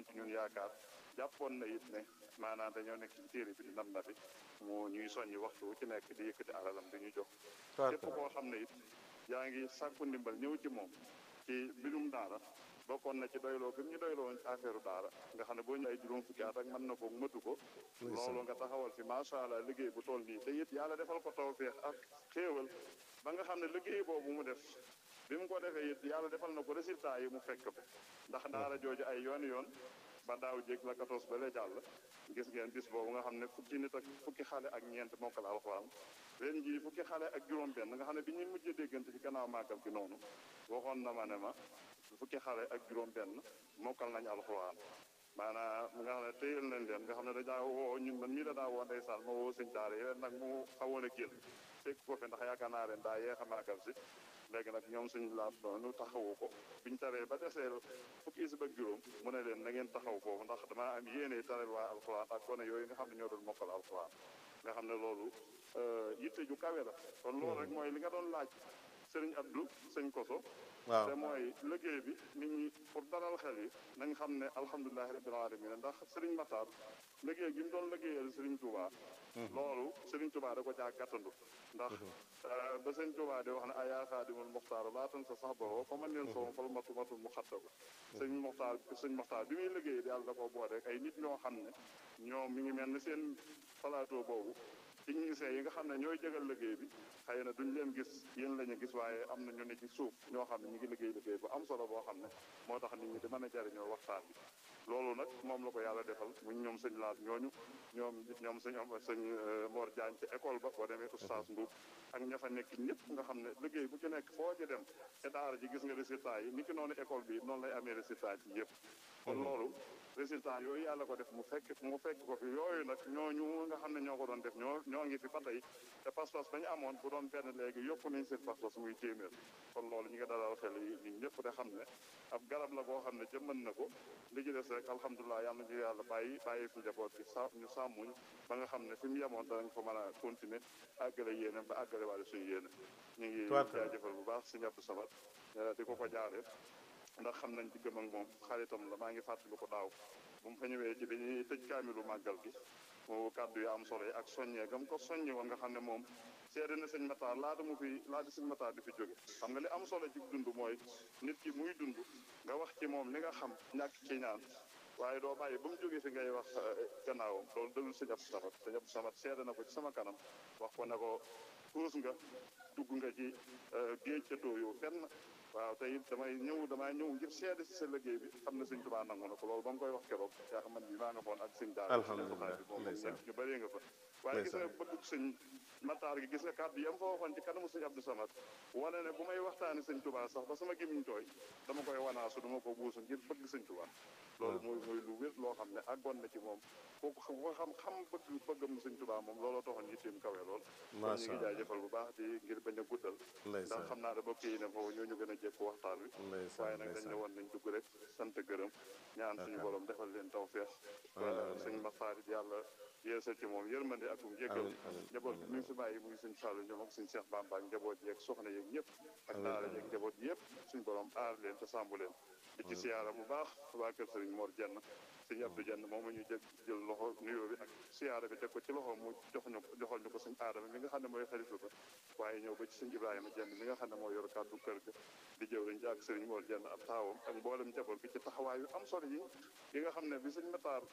amoon ci ñun yaakaar jàppoon na it ne maanaam dañoo nekk ci téere bi di nam na bi mu ñuy soññi waxtu wu ci nekk di yëkkati alalam di ñu jox képp koo xam ne it yaa ngi sàkku ndimbal ñëw ci moom ci mbirum daara bokkoon na ci doyloo bi ñu doyloo woon ci affaire daara nga xam ne boo ñu ay juróom fukki at ak mën na ko mëtu ko loolu nga taxawal fi macha allah liggéey bu toll nii te it yàlla defal ko tawfeex ak xéewal ba nga xam ne liggéey boobu mu def bi mu ko defee it yàlla defal na ko résultat yi mu fekk ko ndax daara jooju ay yoon yoon ba daaw jéeg la 14 ba lee jàll gis ngeen bis boobu nga xam ne fukki nit ak fukki xale ak ñeent mokkal alxuraan ren jii fukki xale ak juróom benn nga xam ne bi ñuy mujjee déggante ci gannaaw màggal gi noonu waxoon na ma ne ma fukki xale ak juróom benn mokkal nañ alxuraan maanaam nga xam ne téyel nañ leen nga xam ne dañaa woo ñun man mii da daa woo ndeysaan ma woo sëñ daara yi ren nag mu xawoon a génn fekk ko fi ndax yaakaar naa ren daa yeex a màggal si léegi nag ñoom suñu laat noonu taxawu ko biñ taree ba deseel fukki isib ak juróom mu ne leen na ngeen taxaw foofu ndax damaa am yéene tareel waa alxuraan ak gone yooyu nga xam ne ñoo doon mokkal alxuraan nga xam ne loolu yitte ju kawe la kon loolu rek mooy li nga doon laaj sëriñ Abdou sëñ Koso waaw te mooy liggéey bi nit ñi pour dalal xel yi nañ xam ne alhamdulilahi rabbil alamin ndax sëriñ Matar liggéey gi mu doon liggéeyal sëriñ Touba loolu sëriñ Touba da ko caa gàttandu ndax ba sëriñ Touba di wax ne ayaa xaadimul muxtaar laatan sa sax boo fa man leen soom fal matu matul mu xatta ko sëriñ Muxtaar sëriñ Muxtaar bi muy liggéey yàlla da ko boole rek ay nit ñoo xam ne ñoom mi ngi mel ni seen plateau boobu techniciens yi nga xam ne ñooy jëgal liggéey bi xëy na duñ leen gis yéen la ñu gis waaye am na ñu ne ci suuf ñoo xam ne ñu ngi liggéey liggéey bu am solo boo xam ne moo tax nit ñi di mën a jariñoo waxtaan bi loolu nag moom la ko yàlla defal mu ñoom sëñ laat ñooñu ñoom ñoom sëñ am sëñ Mor Diagne ci école ba boo demee oustaz Mbuub ak ña fa nekk ñëpp nga xam ne liggéey bu ci nekk foo ci dem te daara ji gis nga résultat yi ni ki noonu école bi noonu lay amee résultat ci yëpp kon loolu résultat yooyu yàlla ko def mu fekk mu fekk ko fi yooyu nag ñooñu nga xam ne ñoo ko doon def ñoo ñoo ngi fi ba tey te pas-pas bañu amoon bu doon benn léegi yokku nañ seen pas-pas muy téeméer kon loolu ñu ngi dalal xel yi nit ñëpp te xam ne ab garab la boo xam ne jëmman na ko li ci des rek alhamdulilah yàlla ñu yàlla bàyyi bàyyi fi njaboot bi sa ñu sàmmuñ ba nga xam ne fi mu yemoon danañ ko mën a continuer àggale yéene ba àggale waale suñu yéene ñu ngi jaajëfal bu baax si ñàpp sabat di ko ko jaaree ndax xam nañ diggam ak moom xaritam la maa ngi fàttali ko daaw bu mu fa ñëwee ci bi ñuy tëj kaamilu màggal gi mu kàddu yu am solo yi ak soññee gam ko soññi woon nga xam ne moom seede na sëñ Matar laata mu fi laata sëñ Matar di fi jóge xam nga li am solo ci dund mooy nit ki muy dund nga wax ci moom li nga xam ñàkk ci ñaan waaye doo bàyyi ba mu jógee fi ngay wax gannaawam loolu dëgul sëñ Abdou Samad sëñ Abdou Samad seede na ko ci sama kanam wax ko ne ko tuus nga dugg nga ci géej ca tooyoo fenn waaw tey damay ñëw damay ñëw ngir seede si sa liggéey bi xam ne sëñ Tuubaa nangu na ko loolu ba mu koy wax keroog yaa xam man bi maa nga foon ak sëñ daara alhamdulilah bi moom ñëpp ñu bëree nga fa waaye gis nga bëgg sëñ Matar gi gis nga kàddu yam fa waxoon ci kanamu sëñ Abdou Samad wane ne bu may waxtaani sëñ Tuubaa sax ba sama gémmiñ tooy dama koy wanaasu dama ko buusu ngir bëgg sëñ Tuubaa loolu mooy mooy lu wér loo xam ne àggoon na ci moom kooku ko xam xam bëgg bëggam sëñ Tuubaa moom looloo taxoon yitteem kawe lool kon ñu ngi jaajëfal bu baax di ngir bañ a guddal ndax xam naa da bokk yi ne foofu ñoo ñu gën a jekk waxtaan wi waaye nag dañ ne woon nañ dugg rek sant gërëm ñaan suñu borom defal leen tawfeex sëñ Maxtaar yàlla yeesal ci moom yërmande ak um jéggal njaboot bi mi fi bàyyi muy suñ Fallou ñoom ak suñ Cheikh Bamba ak njaboot yeeg soxna yeeg ñëpp ak daara yeeg njaboot yëpp suñ borom aar leen te sàmbu leen di ci siyaara bu baax waa kër sëriñ Mor Jenn sëñ Abdou Jenn moom la ñu jël jël loxo nuyoo bi ak siyaara bi teg ko ci loxo mu jox ñu joxal ñu ko suñ aadama mi nga xam ne mooy xalifa ba waaye ñëw ba ci sëñ Ibrahima Jenn mi nga xam ne mooy yor kàddu kër ga di jëw lañ ci ak sëriñ Mor Jenn ab taawam ak mboolem njaboot gi ci taxawaay yu am solo yi yi nga xam ne bi sëñ Matar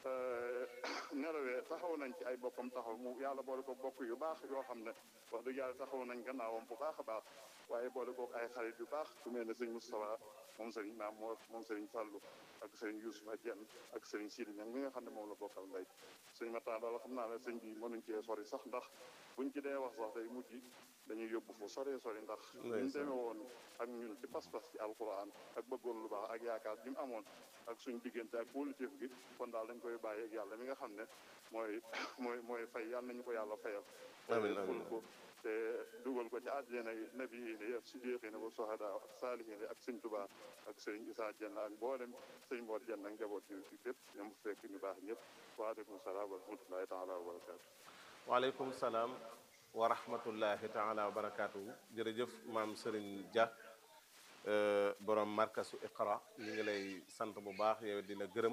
nelawee taxaw nañ ci ay bokkam taxaw mu yàlla boole ko bokk yu baax yoo xam ne wax dëgg yàlla taxaw nañ gannaawam bu baax a baax waaye boole kook ay xarit yu baax ku mel ne sëñ Moustapha moom sëriñ naam moo moom sëriñ Fallou ak sëriñ Youssoufa Dieng ak sëriñ Sidi Niang mi nga xam ne moom la bokkal mbay sëñ Matar daal xam naa ne sëñ bi mënuñ cee sori sax ndax buñ ci dee wax sax day mujj dañuy yóbbu fu sori sori ndax buñ demee woon ak ñun ci pas-pas ci alquran ak bëggoon lu baax ak yaakaar bi mu amoon ak suñ diggante ak politique gi kon daal dañ koy bàyyi ak yàlla mi nga xam ne mooy mooy mooy fay yàlla nañu ko yàlla fayal amiin amiin ko te dugal ko ci àjjana yi nabi yi ne ak siddiqiina wa sohada ak saalihiin ak sëñ Tuubaa ak sëñ Isaa Jenn ak mboolem sëñ Mor Jenn ak njaboot ñu fi fépp ñoom fekk ñu baax ñëpp waaleykum salaam wa rahmatullahi taala wa barakaatu waaleykum salaam wa rahmatullahi taala wa barakaatu jërëjëf maam Serigne Dia borom markasu Iqra ñu ngi lay sant bu baax yow di la gërëm